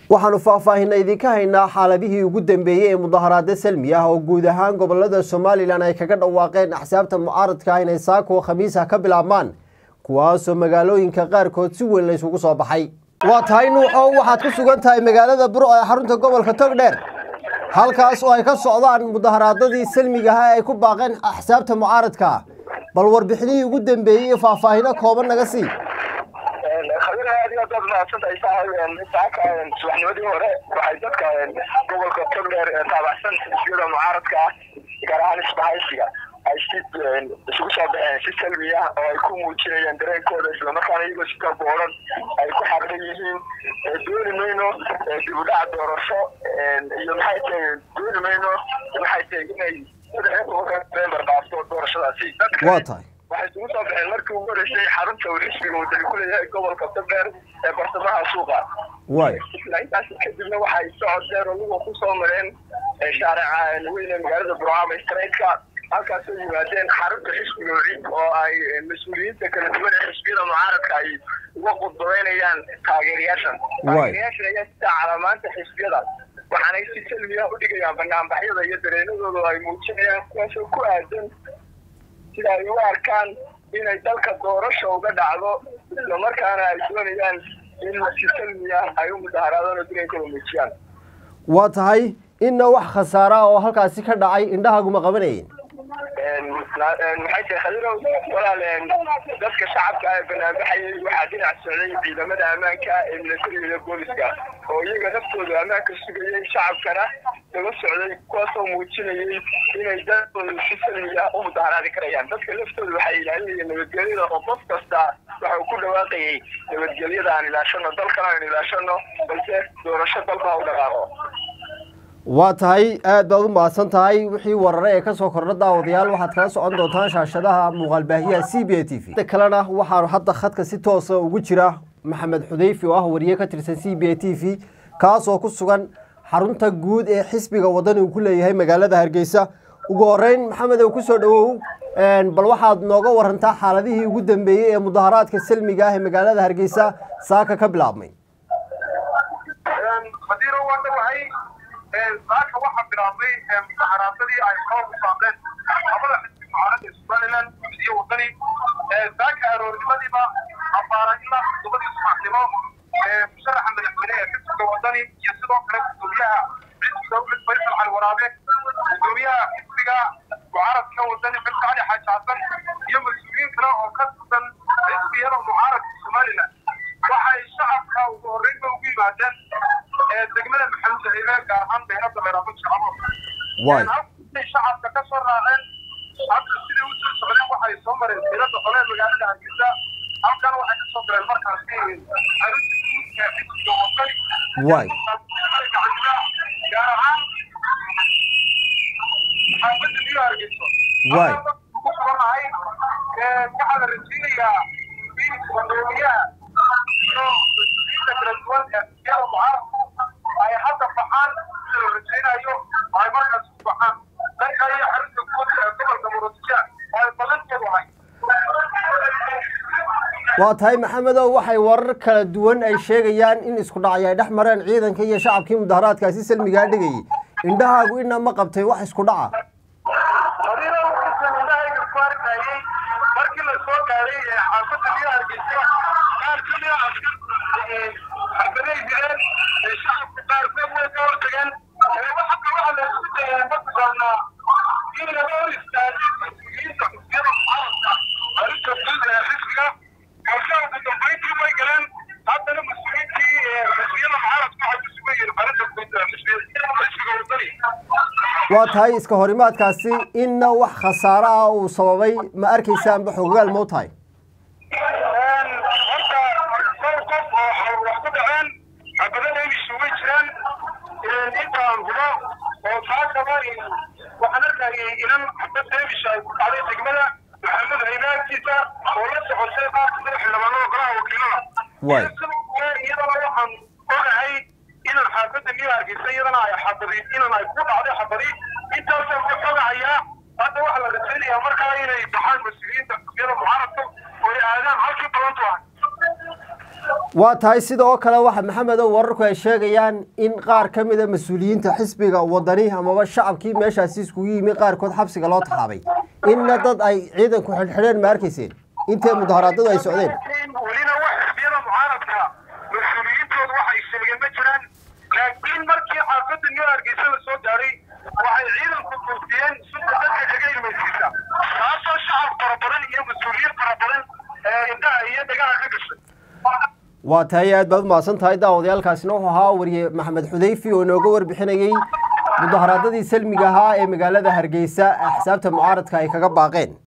waxaanu faahfaahinna idinka haynaa xaaladihii ugu dambeeyey ee mudaharaada salmi ah oo guud ahaan gobolada somalilan ay kaga dhawaaqeen axsaabta mucaaradka ah inay saako khamiisa ka bilaabmaan kuwaasoo magaalooyinka qaarkood si weyn laysugu soo baxay waa tahay nuuxow waxaad ku sugan tahay magaalada buro ee xarunta gobolka togdheer halkaas oo ay ka socdaan mudaharaadadii salmiga ah ee ay ku baaqeen axsaabta mucaaradka bal warbixinihii ugu dambeeyey iyo faahfaahino kooban naga sii khabir aad iyo aad baad mahadsantahay saaxiib saaka subaxnimadii hore waxay dadka gobolka togdheer ee taabacsan xisbiyada mucaaradka ah gaar ahaan isbahaysiga ay si isugu soo baxeen si salmi ah oo ay ku muujinayaan dareenkooda islamarkaana iyagoo si kabooran ay ku xaqdan yihiin dooni mayno dib u dhaca doorasho iyo maxay tahay dooni mayno maxay tahay inay november dhaafto doorashadaasi waa tahay waxay isugu soo baxeen markii ugu horeysay xarunta uu xisbiga wadani ku leeyahay gobolka togdheer ee bartamaha suuqa waay isla intaas kadibna waxay socod dheer oluga ku soo mareen shaarica weyn ee magaalada burcama streetka halkaasoo yimaadeen xarunta xisbiga wiciid oo ay mas-uuliyiinta kala duwan ee xisbiyada mucaaradka ay uga qudbadeynayaan taageerayaashan taageerayaashan ayaa sitaa calaamaanta xisbiyada waxaanay si salmiya u dhigayaan banaanbaxyada iyo dareenadooda ay muujinayaan kuwaasoo ku aadan sida ay u arkaan inay dalka doorasha uga dhacdo islamarkaana ay doonayaan in si salmiya ay u mudaharaadaan oo dareenkooda muujiyaan waa tahay inna wax khasaara oo halkaasi ka dhacay indhahaguma qabanayeen maxay tahay khadirow walaal dadka shacabka ee banaanbaxayay waxaa dhinac socday ciidamada ammaanka ee milatariga iyo booliska oo iyaga naftooda ammaanka sugayay shacabkana daba socday kuwaasoo muujinayay inay dadkooda si salmiya u mudaharaadi karayaan dadka laftooda waxay ilaalinayeen nabadgelyada oo qof kasta waxa uu ku dhawaaqayay nabadgelyada aan ilaashano dalkana aan ilaashano balse doorasho dalka u dhaqaaqo waa tahay aad baad u mahadsan tahay wixii warare ee kasoo kordha daawadayaal waxaad kala socon doontaan shaashadaha muuqaalbaahiyaha c b a t v kalena waxaanu hadda khadka si toosa ugu jira maxamed xudeyfi oo ah wariye ka tirsan c b a t v kaasoo ku sugan xarunta guud ee xisbiga wadani uu ku leeyahay magaalada hargeysa ugu horeyn maxamed ow kusoo dhawow bal waxaad nooga warantaa xaaladihii ugu dambeeyey ee mudaharaadka salmiga ah ee magaalada hargeysa saaka ka bilaabmay saaka waxaa bilaabmay mudaharaadadii ay soo musaaqeen labada xisbi mucaaradda somalilan iyo wadani saaka aroornimadiiba abaara ilaa toddobadii subaxnimo musharaxa madaxweyne ee xisbiga wadani iyo sidoo kale gudoomiyaha xisbiga cid faysal cali waraabe gudoomiyaha xisbiga mucaaradka wadani xilka cali xaaji xasan iyo mas-uuliyiin kale oo ka tirsan xisbiyada mucaaradka somalilan waxay shacabka ugu horreynba ugu yimaadeen degmada maxamuud haybe gaar ahaan beerada beeraabo shacabo halkay shacabka ka soo raaceen hadda sidai u soo socdeen waxay soo mareen beerada hore magaalada hargeysa halkan waxay ka soo galeen markaasi xarunta guud ee xisbiga wadani waay gaar ahaan xaafadda niyo hargeyso waay ku suganahay waxaa la rajeynayaa in gudoomiyaha iyo mas-uuliyiinta kala duwan ee xisbiyada mucaaradku ay hadda baxaan sida la rajaynayo ay markaas ku baxaan dhanka iyo xarunta guud ee gobolka murudsija oo ay badankeedu ahay waa tahay maxamedow waxay warar kala duwan ay sheegayaan in isku dhacay ay dhex mareen ciidanka iyo shacabkii mudaharaadkaasi salmigaa dhigayay indhahaagu ina ma qabtay wax isku dhaca adiina wuxuusan indhahayga ku arkayay markii la soo gaaray xaafadda niyo hargeysa qaar ka mida askarku xabaday direen shacabka qaarkood way ka hortageen hadda waxaa la isku dayay mataqaanaa in laga hor istaagay mas-uuliyiinta xisbiyada mucaaradka arrinta guud ee xisbiga balse ugu dambayntii way galeen haddana mas-uuliyiintii xisbiyada mucaaradka waxay ku sugan yihiin arrinta guud ee xisbiga wadani waa tahay iska horimaadkaasi inna wax khasaaro ah uu sababay ma arkaysaanba xogogaal moo tahay horta dhowr qof oo wax ku dhaceen xabadada imishu way jiraan intaan hubo oo taasaba waxaan arkayay inan xabad deemisha ay ku dhacday degmada maxamed haybaagtiisa oo la socotay qaar kamida xildhibaanada golaha wakiilada Waay. sidoo kale iyadana waxaan ogahay inaan xaafadda niyo hargeysa iyadana ay xabadi inan ay ku dhacday xabadi intaasaan ku xogahayaa hadda waxaa la rajaynayaa markaa inay baxaan mas-uuliyiinta xisbiyada mucaaradka oo ay aadaan halkii balantu ahay waa tahay sidoo kale waxa maxamedow wararku ay sheegayaan in qaar ka mida mas-uuliyiinta xisbiga wadani amaba shacabkii meeshaasi iskugu yimi qaarkood xabsiga loo taxaabay inna dad ay ciidanku xidhxidheen ma arkayseen intee mudaharaadadu ay socdeen welina wax xisbiyada mucaaradka mas-uuliyiintooda waxay sheegeen ma jiraan laakiin markii xaafadda new hargeysa la soo gaaray waxay ciidanku duurtiyeen sunta dadka kaga ilmaysiisa taasoo shacab fara badan iyo mas-uuliyiin fara badan ee indhaha iyo dhagaha ka gashay waa tahay aad baad umahadsan tahay daawadayaalkaasina wuxuu ahaa wariye maxamed xudayfi oo inooga warbixinayey mudaharaadadii salmiga ahaa ee magaalada hargeysa axsaabta mucaaradka ay kaga baaqeen